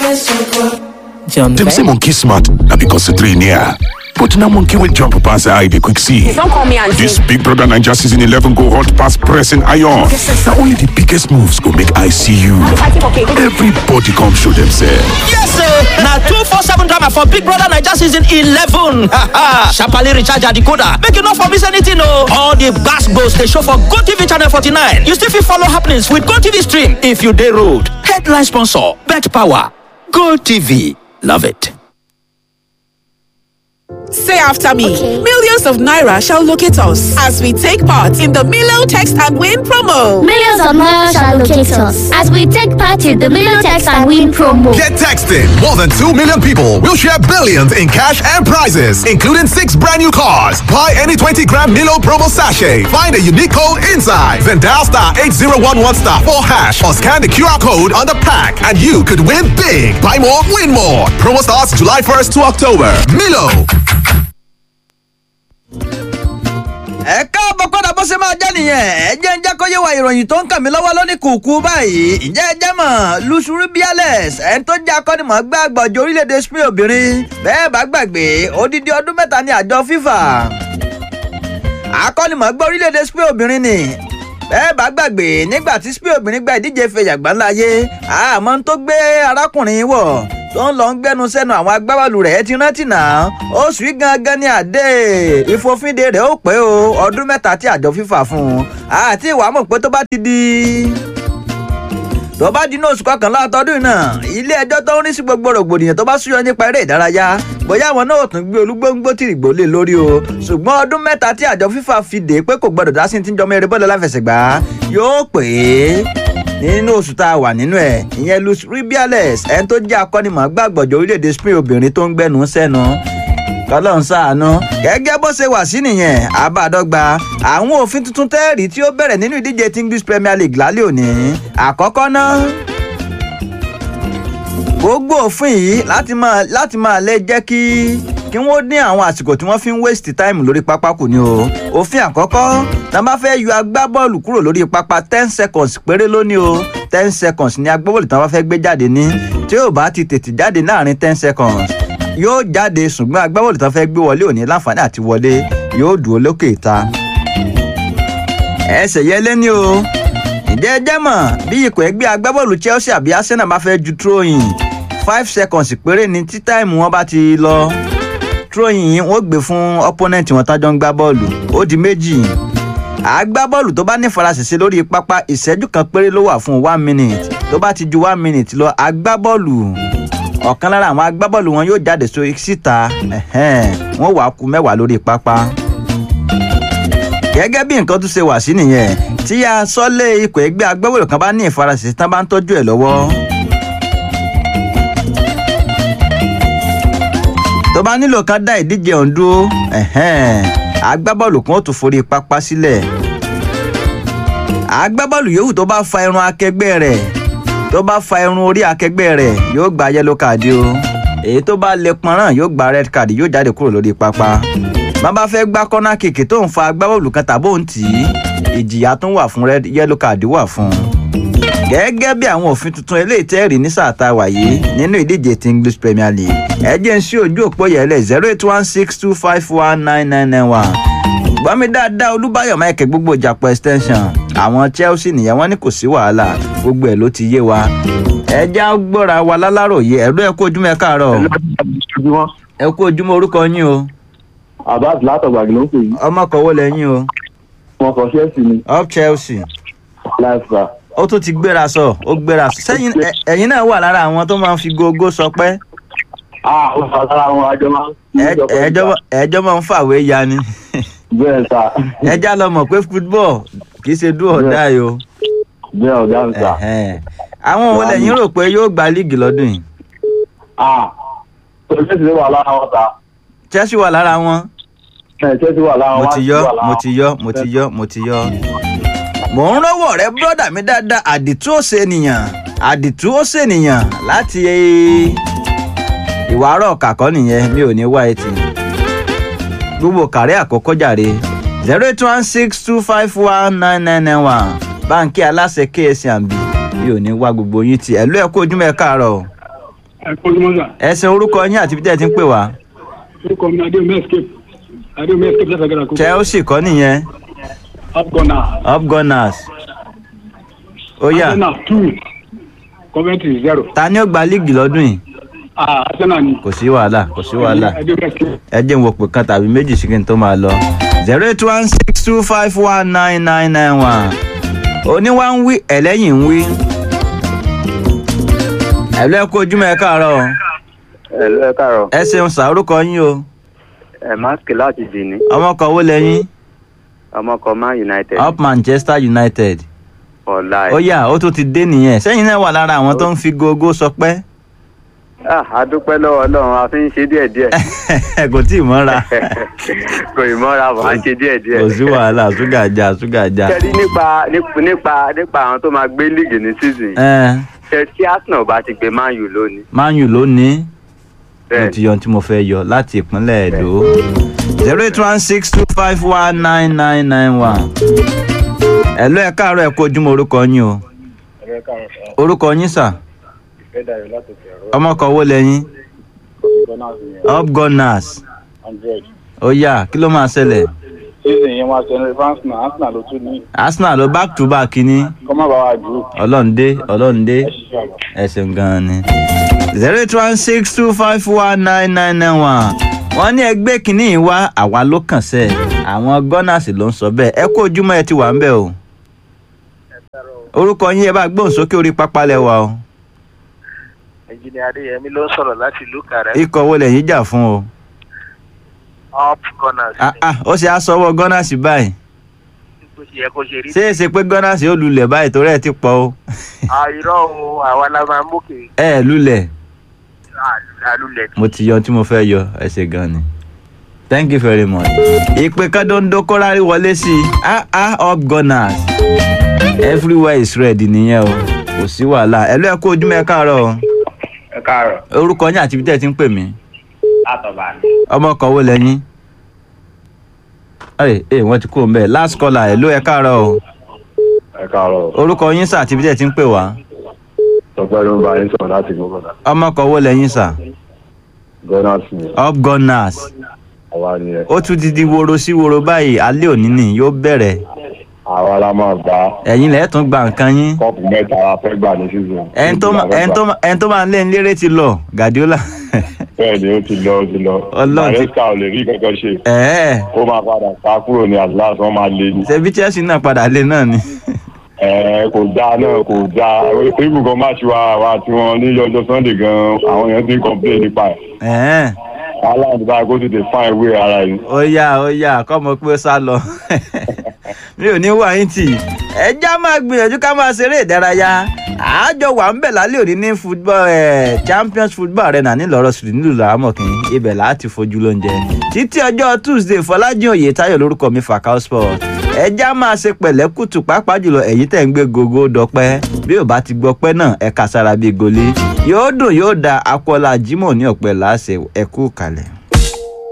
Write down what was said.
John Dem say Vett. monkey smart na because the three near. But na monkey wey jump pass eye dey quick see. Don't call me auntie. This Big Brother Naija season 11 go hot pass pressing iron. Na only the biggest moves go make eye see you. Fighting for cake. Everybody come show themselves. Yes, sir. Now two four seven drama for Big Brother Naija season eleven. Sharply recharge your decoder. Make you not for miss anything, no. All the gas goes they show for Go TV channel forty nine. You still fit follow happenings with Go TV stream if you day road. Headline sponsor: Bet Power. Go TV. Love it. Say after me. Millions of Naira shall locate us as we take part in the Milo Text and Win promo. Millions of miles shall locate us as we take part in the Milotex and Win promo. Get texting. More than 2 million people will share billions in cash and prizes, including six brand new cars. Buy any 20 gram Milo promo sachet. Find a unique code inside. Then dial star 8011 star 4 hash or scan the QR code on the pack and you could win big. Buy more, win more. Promo starts July 1st to October. Milo. ẹ káàbọ̀ padà bó ṣe máa jẹ́ nìyẹn ẹ jẹ́ ń jẹ́ kó yé wa ìròyìn tó ń kàn mí lọ́wọ́ lónìí kùkú báyìí ǹjẹ́ ẹ jẹ́ mọ̀ lusuru biales ẹni tó jẹ́ akọ́nimọ̀ọ́gbá àgbọ̀jọ orílẹ̀-èdè spain obìnrin bẹ́ẹ̀ bá gbàgbé odidi ọdún mẹ́ta ní àjọ fifa akọ́nimọ̀ọ́gbá orílẹ̀-èdè spain obìnrin ni bẹ́ẹ̀ bá gbàgbé nígbà tí spain obìnrin gba ìdíje fẹ̀yàgbá ńláyé àmọ́ tó gbé arákùnrin wọ̀ tó ń lọ ń gbẹnu sẹ́nu àwọn agbábọ́ọ̀lù rẹ̀ ti rántí náà oṣù yìí gangan ní àdé ìfòfinde rẹ̀ ó pé o ọdún mẹ́ta tí àjọ fífà fún un àti ìwà mọ̀ pé tó bá ti di tó bá di ní oṣù kọkànlá ọtọdún yìí náà ilé ẹjọ́ tó ń rí sí gbogbo rògbòdìyàn tó bá súyọ nípa eré ìdárayá bóyá àwọn náà ò tún gbé olúgbóngbó tìrìgbò lé lórí o ṣùgbọ́n ọdún mẹ́ta tí àjọ fífà fi dé pé kò gbọdọ̀ dá sí ti ń jọmọ eré bọ́ọ̀lù aláfẹsẹ̀gbá yóò pè é nínú oṣù tá a wà nínú ẹ̀ ìyẹn luis rubiales ẹni tó jẹ́ akọ́nimọ̀ọ́gbá àgbọ̀jọ orílẹ̀-èdè spain obìnrin tó ń gbẹnu sẹ́nu kọlọ́n ṣàánú gẹ́gẹ́ bó ṣe wà sí nìyẹn àbádọ́gba àwọn òfin tuntun tẹ́ẹ̀rí tí ó bẹ̀rẹ̀ nínú ìdíje tí english premier league lálẹ́ òní àkọ́kọ́ náà gbogbo òfin yìí láti máa láti máa lè jẹ́ kí kí wọ́n dín àwọn àsìkò tí wọ́n fi ń waste time lórí pápá kù ni o òfin àkọ́kọ́ tá a bá fẹ́ yọ agbábọ́ọ̀lù kúrò lórí pápá ten seconds péré lónìí o ten seconds ni agbábọ́ọ̀lù tí wọ́n bá fẹ́ gbé jáde ní tí yóò bá ti tètè jáde láàrin ten seconds yóò jáde ṣùgbọ́n agbábọ́ọ̀lù tí wọ́n fẹ́ gbé wọlé òní láǹfààní àti wọlé yóò dúró lókè ìta ẹsẹ̀ yẹlé ni o ǹjẹ́ ẹ jẹ́ mọ̀ bí ikọ̀ ẹgbẹ́ agbábọ́ọ̀lù chelsea àbí arsenal bá fẹ́ ju tróyìn five seconds péré ni tí táìmù wọn bá ti lọ tróyìn yìí wọ́n gbé fún opponent wọn tájọ́ ń gbá bọ́ọ̀lù ó di méjì agbábọ́ọ̀lù tó bá ní faraṣẹṣẹ lórí pápá ìṣẹ́jú kan péré ló wà fún one minute tó bá ti ju one minute lọ agbábọ́ọ̀lù ọ̀kan lára àwọn agbábọ́ọ̀lù wọn yóò jáde so síta ẹ̀hẹ́n, wọ́n wàá ku mẹ́wàá lórí pápá gẹ́gẹ́ bí nǹkan tún ṣe wà sí nìyẹn tí a sọ́lé ikọ̀ ẹgbẹ́ agbábọ́ọ̀lù kan bá ní ìfaraṣẹṣẹ tán bá ń tọ́jú ẹ̀ lọ́wọ́. tó bá nílò kan dá ìdíje ọ̀hún dúró ẹ̀hẹ́n, agbábọ́ọ̀lù kan ó tún forí pápá sílẹ̀ agbábọ́ọ̀lù yòówù tó bá fa irun akẹgbẹ́ rẹ̀ tó bá fa irun orí akẹgbẹ́ rẹ̀ yóò gba yẹ́lò káàdì o èyí tó bá lè pọnrán yóò gba red card yóò jáde kúrò lórí pápá bá bá fẹ́ gbá kọ́nà kìkì tó ń fa agbábọ́ọ̀lù kan tàbó ń tì í ìjìyà tó ń wà fún red yẹ́lò káàdì wà fún un gẹ́gẹ́ bí àwọn òfin tuntun eléyìí tẹ́ẹ̀rì ní sáà tá a wà yìí nínú ìdíje ti english premier league ẹ jẹ́ ń sí ojú òpó yẹlẹ̀ zero eight one six two five one nine nine nine one gbọ́mi dáadáa olúbáyọ̀ michael gbogbo ìjàpọ̀ extension àwọn chelsea nìyẹn wọ́n ní kò sí wàhálà gbogbo ẹ̀ ló ti yé wa ẹ já gbọ́ra wa láláròyé ẹ̀rọ ẹ kú ojúmọ́ ẹ káàárọ̀ ẹ kú ojúmọ́ orúkọ yín o Abbas látọ̀gbàgì ló ń pè yí. ọmọ kọ̀wé lẹ́yìn o Wọ́n kọ Chelsea ni up chelsea láìpẹ́. ó tún ti gbéra sọ ó gbéra sọ sẹ́yìn ẹ- ẹ̀yin náà wà lára àwọn tó máa ń fi gógó sọ pé Ah, ó sọ sára wọn àjọ máa ń. ẹ- ẹjọ́ ẹjọ́ máa ń fàwé ya ni Bẹ́ẹ̀ sà. ẹjá lọ mọ̀ pé football kì í ṣe dúró ọ̀dà yìí o Bẹ́ẹ̀ ọ̀gá mi sà. Ẹ̀hẹ́n. àwọn wo lẹ́yìn rò pé yóò gba líìgì lọ́dún yìí Ah, Chelsea wà lára wọn sà. chelsea wà lára wọn Ẹ̀, Chelsea wà lára mo wọn. ti yọ mo ti yọ mo ti yọ mo ti yọ. mò ń rọ́wọ́ rẹ bọ́dà mi dáadáa àdìtú ó ṣe nìyàn àdìtú ó ṣe nìyàn láti ìwà àárọ̀ kàkọ́ nìyẹn mi ò ní wá etí. gbogbo kàrẹ́ àkọ́kọ́ jàre zero eight one six two five one nine nine nine one báńkì aláṣẹ ksmb mi ò ní wá gbogbo yín tí ẹ ló ẹ kó ojúmọ́ ẹ káàárọ̀ o. ẹ kó ló mọ́ sà ẹsẹ̀ orúkọ yín àti bí tẹ́ ẹ ti ń pè wá orúkọ mi adéomi escape adéomi escape láti agara kó chelsea kọ́ nìyẹn upgunna upgunners ó yá arsenal two coventry zero ta ni ó gba líìgì lọ́dún yìí ah arsenal ni kò sí wàhálà kò sí wàhálà adéomi escape ẹ jẹ́ n wo pé kan tàbí méjì sí kí n tó máa lọ zero eight one six two five one nine nine nine one oníwà ń wí ẹlẹ́yìn ń wí ẹ̀lú ẹ kú ojúmọ́ ẹ káàárọ̀ o. ẹ̀lú ẹ káàárọ̀ ẹ ṣeun sà orúkọ yín o ẹ̀ máàkì láti dì ní ọmọkọ wo lẹ́yìn ọmọkọ man united up manchester united ọ̀la ó ẹ̀. yá ó tún ti dé nìyẹn sẹ́yìn náà wà lára àwọn tó ń fi gogo sọpẹ́ ah adúpẹ́ lọ́wọ́ ọlọ́run a fi ń ṣe díẹ̀díẹ̀ kò tí ì mọ́ra kò ì mọ́ra bọ̀ à ń ṣe díẹ̀díẹ̀. kò sí wàhálà ṣúgà já ṣúgà já kẹ́rí nípa nípa nípa nípa àwọn tó máa gbé líìgì ní season ẹ ṣe tí arsenal bá ti gbé man u lónìí man u ló ní mo bẹ́ẹ̀ ti yọ ohun tí mo fẹ́ yọ láti ìpínlẹ̀ èdò zero eight one six two five one nine nine nine one ẹ̀lú ẹ̀ káàárọ̀ ẹ̀ kó ojúmọ́ orúkọ yín o orúkọ yín sà ọmọkọ wo lẹ́yìn up gunners ó yá kí ló máa ṣẹlẹ̀ season yẹn wá sẹ́ni arsenal arsenal ló tún ní arsenal ló back to back ní kọ́ má bàa wà jù ọlọ́run-dé ọlọ́run-dé ẹ̀sìn gan-an ni zero eight one six two five one nine nine nine one wọ́n ní ẹgbẹ́ kínní yìí wá àwa ló kàn sẹ́ àwọn gunners ló ń sọ bẹ́ẹ̀ ẹ kó ojúmọ́ ẹ ti wà ń bẹ̀ o orúkọ yín ẹ bá gbóhùn sókè orí pápá lẹ́wà o ẹnjìnìá adéyẹmí ló ń sọ̀rọ̀ láti ìlú kàrẹ́ ikọ̀ wo lẹ́yìn jà fún o up corners Ah, ah, ó ṣe àsọwọ́ gunners báyìí bó ṣe yẹ kó ṣe rí ṣé é ṣe pé gunners ó lulẹ̀ báyìí torí ẹ ti pọ̀ o àìrọ̀ o àwa la máa mókè ẹ ẹ lulẹ̀ àlùlẹ̀ mo ti yọ ohun tí mo fẹ́ yọ ẹ ṣe gan ni thank you very much. ìpè kọ́ńdọ́ńdọ́ kọ́rárí wọlé sí i ah ah up gunners everywhere is red nìyẹn o kò sí wàhálà ẹ ló ẹ kó ojúmọ́ ẹ káàárọ̀ o ẹ káàárọ̀ orúkọ yín àti ibi tẹ́ ẹ ti ń pè mí látọ̀bà ni. ọmọ kan wo lẹ́yìn ẹ ẹ wọ́n ti kú òun bẹ́ẹ̀ last caller ẹ ló ẹ káàárọ̀ o ẹ káàárọ̀ orúkọ yín sà àti ibi tẹ́ ẹ ti ń pè wá tọpẹ́ ló ń bá yín sọ̀rọ̀ láti gbọ́dọ̀ ọmọ kan wo lẹ́yìn sà gunners ni up gunners àwa ni ẹ ó tún ti di woro sí woro báyìí alẹ́ òní ni yóò bẹ̀rẹ̀ àwa la máa gbá ẹ̀yin lẹ́ẹ̀ tún gba nǹkan yín kọ́ọ̀pù mẹ́ta la fẹ́ gbà ní season. ẹni tó ma- ẹni tó ma- ẹni tó máa ń lé ní lérè ti lọ Guardiola bẹ́ẹ̀ ni ó ti lọ ó ti lọ Ọlọ́run ti- maresca ò lè rí kankan ṣe ẹ̀ẹ́ ó máa padà sá kúrò ní atlas wọ́n máa lé ní. ṣebí Chelsea náà padà lé náà ni Ẹ, kò dáa náà kò dáa ibù kan máa ṣe wa wa tí wọn ní ọjọ́ sunday gan àwọn èèyàn ti ń complain nípa ẹ̀ ẹ̀ẹ́ aláǹdí báyìí kó tètè fine way ara yìí. ó yá ó yá kọ́mọ pé ó sá lọ mi ò ní wà yín tì ẹjá máa gbìyànjú ká máa ṣeré ìdárayá àájọ wà ń bẹ̀ lálẹ́ òní ní football ẹ̀ champions football arena nílọ̀rọ̀ sùn nílùú làámọ̀kìn ibẹ̀ láti fojú lóúnjẹ títí ọjọ́ tuesday fọlájìn òye táyọ̀ lórúkọ mi Fakao sport ẹjá máa ṣe pẹ̀lẹ́ kùtù pàápàá jùlọ ẹ̀yin tẹ̀ ń gbé gogo dọpẹ́ bí ò bá ti gbọpẹ́ náà ẹ kà sára bíi goli yóò dùn yóò da akọ́lá jimoh ní ọ̀pẹ láṣẹ ẹ̀kú kalẹ̀.